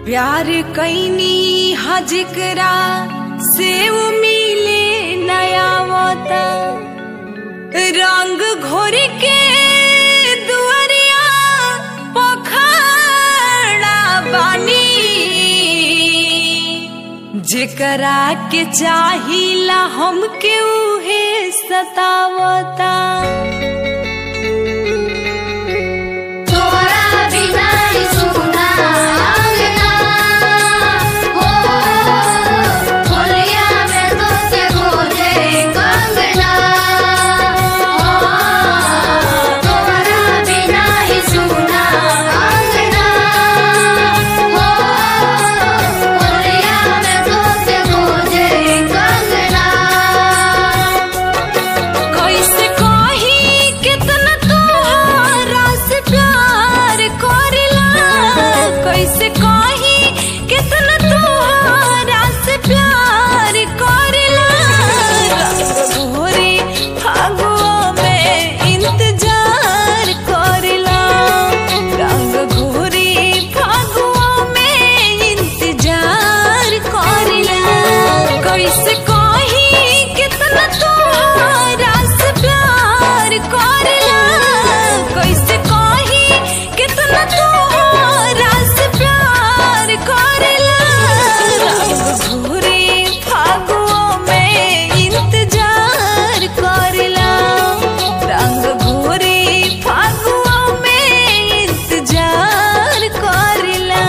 प्यार कैनी हजकरा से उ मिले नया वता रंग घोर के दुआरिया पखड़ा बानी जेकरा के चाहिला हमके उहे सतावता तोरा बिना ही सुना अंगना हो होलिया में तोके खोजे कंगना हो तोरा बिना ही सुना अंगना हो होलिया में तोके खोजे कंगना कैसे कही कितना तोहरा से प्यार करेला कैसे कही कितना तोहरा से प्यार करेला भोरे फागुआ में इंतजार करेला रंग घोरी फागुआ में इंतजार करेला कैसे कही कितना तोहरा से प्यार करेला कैसे कही कितना तोहरा से प्यार करेला रंग घोरी फागुआ में इंतजार करेला रंग घोरी फागुआ में इंतजार करेला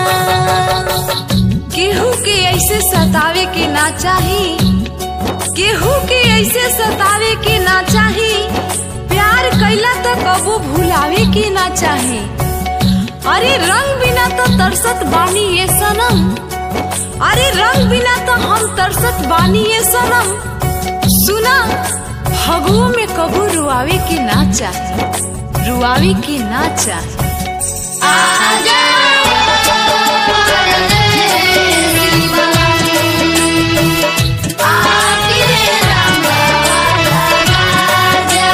केहू के ऐसे सतावे के ना चाही केहू के ऐसे सतावे के ना चाही प्यार कैला तो कबो भुलावे के ना चाही अरे रंग बिना तो तरसत बानी ये सनम अरे रंग बिना तो हम तरसत बानी ये सनम सुना फगुओ में कबू रुआवे के ना चाही रुआवे के ना चाही आजा आके रंग राजा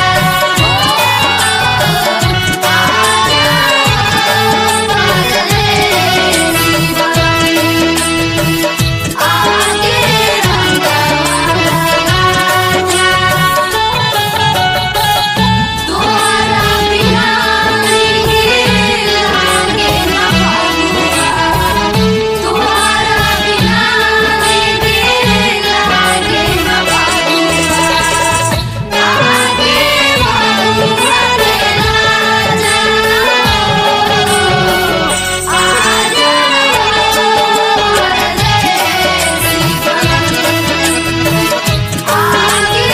आके रंग राजा तोरा बिना के लागे न फगुआ तोरा बिना के लागे न फगुआ लागे फगुआ रे राजा आजा आगे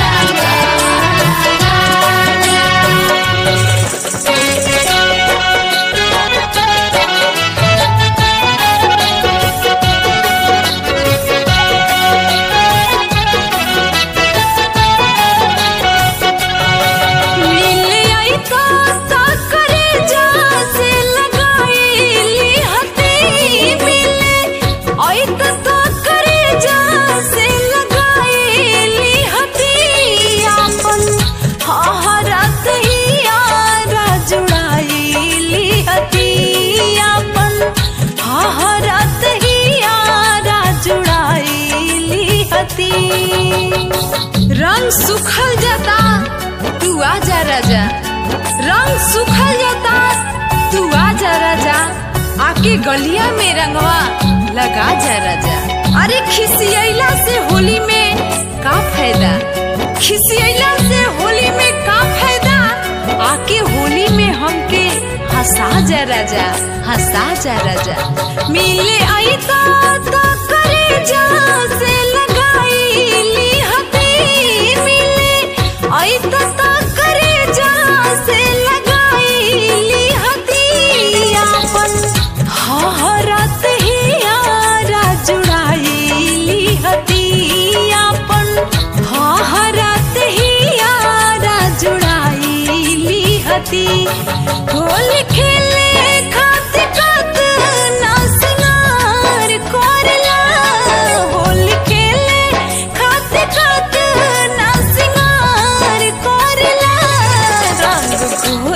मिल आई तो तो करे जा से लगाईली हती मिल आई तो तो करे जा से लगाईली हती आपन हहरत ही यारा जुड़ाईली हती आपन हहरत ही यारा जुड़ाईली हती रंग सुखल जाता तू आजा राजा रंग सुखल जाता तू आजा राजा आके गलिया में रंगवा लगा जा राजा अरे खिसियला से होली में का फायदा खिसियला से होली में का फायदा आके होली में हमके हंसा जा राजा हंसा जा राजा मिले आई तो तो करे जा से लगाईली हती मिले आई तो तो करे जा से लगाईली हती आपन हहरत ही यारा जुड़ाईली हती आपन हहरत ही यारा जुड़ाईली हती होल खेले खातिर कात ना सिंगार कोरला होल खेले खातिर कात ना सिंगार कोरला रंग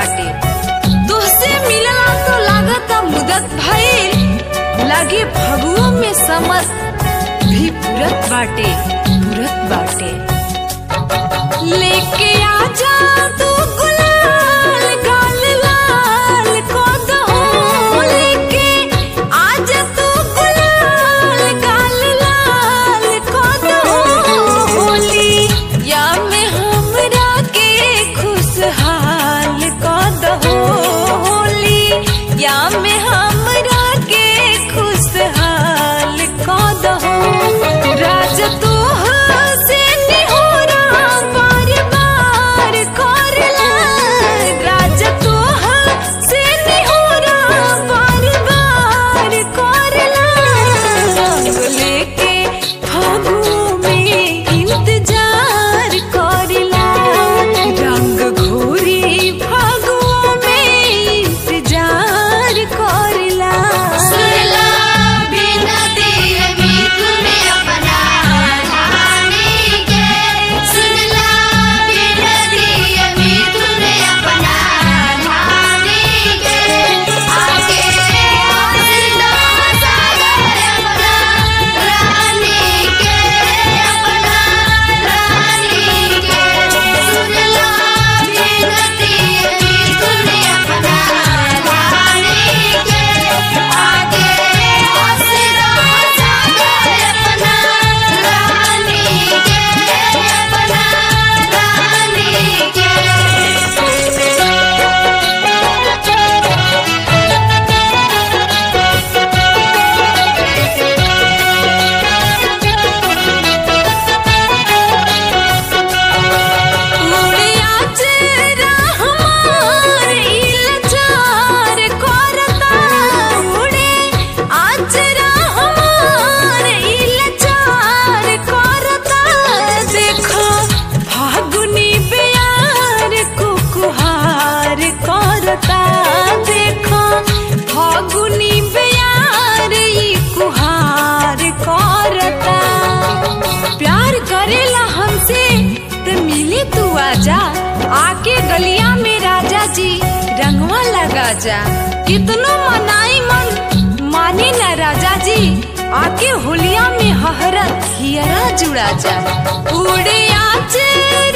बाटे तुहसे मिलला तो लागता मुदत भइल लागे फगुओं में समर भी पुरत बाटे पुरत बाटे लेके आजा तू गुलाल गाल लाल को दहो लेके आजा तू गुलाल गाल लाल को दहो होली या में हमरा के खुशहाल को दहो होली या में हमरा के खुशहाल को दहो राज तू से निहोरा बार बार करला राज तू से निहोरा बार बार करला रंग लेके फागुओं में इंतजार करला रंग घोरी फागुओं में इंतजार करला सुनला बिनती मिथुन अपना रानी के सुनला बिनती मिथुन अपना रानी के आगे हंसना सागर अपना रानी के अपना रानी के सुनला बिनती मिथुन अपना रानी के आगे हंसना सागर अपना रानी के अपना उड़े आचरा हमार इलचार करता उड़े आचरा हमार इलचार करता देखो फागुनी बेयार कुकुहार करता देखो फागुनी बेयार ई कुहार करता प्यार करेला हमसे त मिले तू आजा आके गलिया में राजा जी रंगवा लगा जा कितनो मनाई मन माने न राजा जी आके होलिया में हहरत हियरा जुड़ा जा उड़े आचे